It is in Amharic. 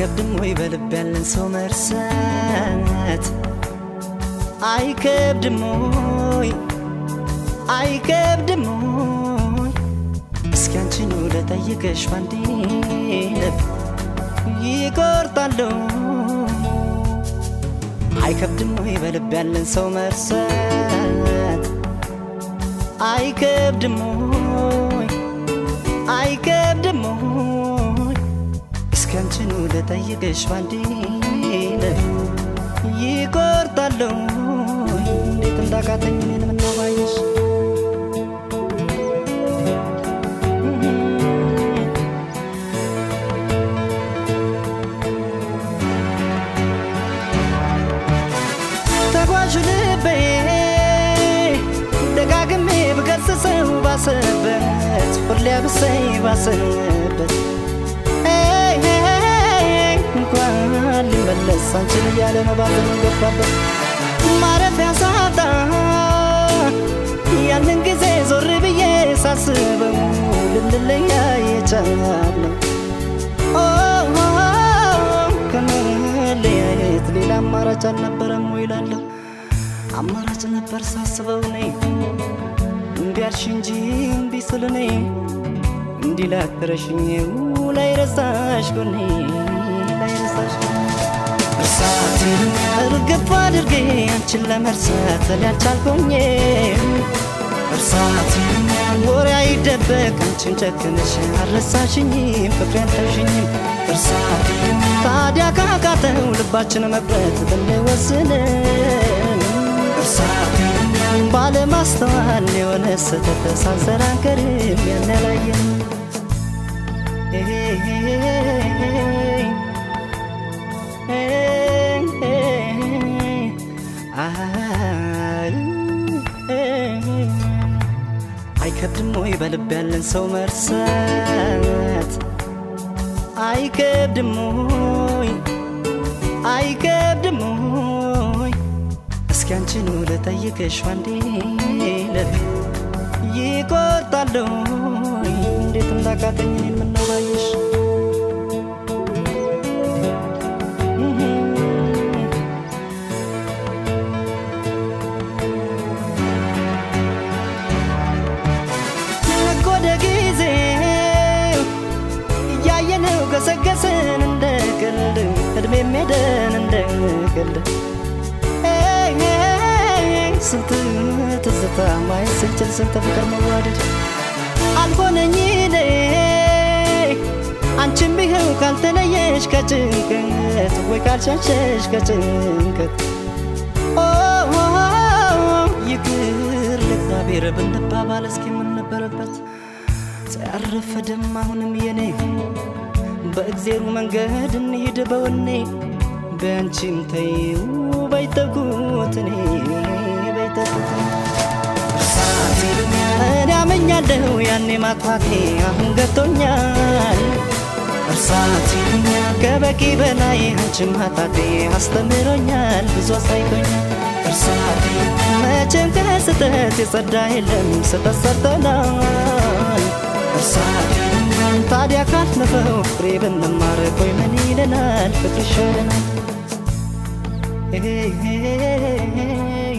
አይከብድም ወይ በልብ ያለን ሰው መርሳት አይከብድም ወይ አይከብድም ወይ እስኪ አንቺኑ ለጠይቅሽ ባንዴ ልብ ይቆርጣለሁ አይከብድም ወይ በልብ ያለን ሰው መርሳት አይከብድም ወይ አይከብድም ወይ እስኪ አንቺኑ ለጠይቅሽ ባንዴ ልብ ይቆርጣለሁ እንዴት እንዳቃተኝ እኔን ምነው ባየሽ ተጓዥ ልቤ ደጋግሜ ብገስጸው ባሰበት ሁሌ ብሰይ ባሰበት ኤይ ኤይ እንኳን ሊመለስ አንቺን እያለ ነው ባዘን ገባበት ማረፊያ ሳጣ ያንን ጊዜ ዞር ብዬ ሳስበው ልንለያይ የቻልነው ኦ ከመለያየት ሌላ አማራጭ አልነበረም ወይ እላለሁ። አማራጭ ነበር ሳስበው እኔ እምቢ አልሽ እንጂ እምቢ ስል እኔ እንዲህ ላክረሽኝ ላይ ረሳሽ ጎኔ ላይ ረሳሽ እርሳቴን እርግፍ አድርጌ አንቺን ለመርሳት ሊያልቻልኩኝ እርሳቴን ወሬ አይደበቅ አንቺን ጨክነሽ አልረሳሽኝም ፍቅሬ አልተውሽኝም እርሳቴን ታዲያ ካቃተው ልባችን መቅረት ብንወስንም እርሳቴን ባለማስተዋል የሆነ ስህተት ሳንሰራ አንቀርም ያን ያላየን አይከብድም ወይ በልብ ያለን ሰው መርሳት አይከብድም ወይ አይከብድም ወይ እስኪ አንቺኑ ልጠይቅሽ ዋንዴ ልብ ይቆርጣለሁ እንዴት እንዳቃተኝ እኔን ምነው ባየሽ ነጎደ ጊዜ እያየነው ገሰገስን እንደ ቀልድ እድሜ ሄደን እንደ ቀልድ ኤይ ኤይ ስንት ትዝታ ማየት ስንችል ስንት ፍቅር መዋደድ አልሆነኝ እኔ አንቺም ቢኸው ካልተለየሽ ከጭንቀት ወይ ካልሸሸሽ ከጭንቀት ኦ ይቅር ለእግዚአብሔር ብንባባል እስኪ ምን ነበረበት ሳያረፈደም አሁንም የኔ በእግዜሩ መንገድ እንሂድ በወኔ በአንቺም ተይው በይተኩት እኔ በይተኩት እኔ አመኛለሁ ያኔ ማጥፋቴ አሁን ገብቶኛል እርሳት ከበቂ በላይ አንቺን ማጣቴ አስተምሮኛል ብዙ አሳይቶኛል እርሳት መቼም ከስህተት የጸዳ የለም ስህተት ሰርተናል እርሳት ታዲያ ካለፈው ፍሬ ብንማር ቆይ ምን ይለናል ፍቅር ይሻለናል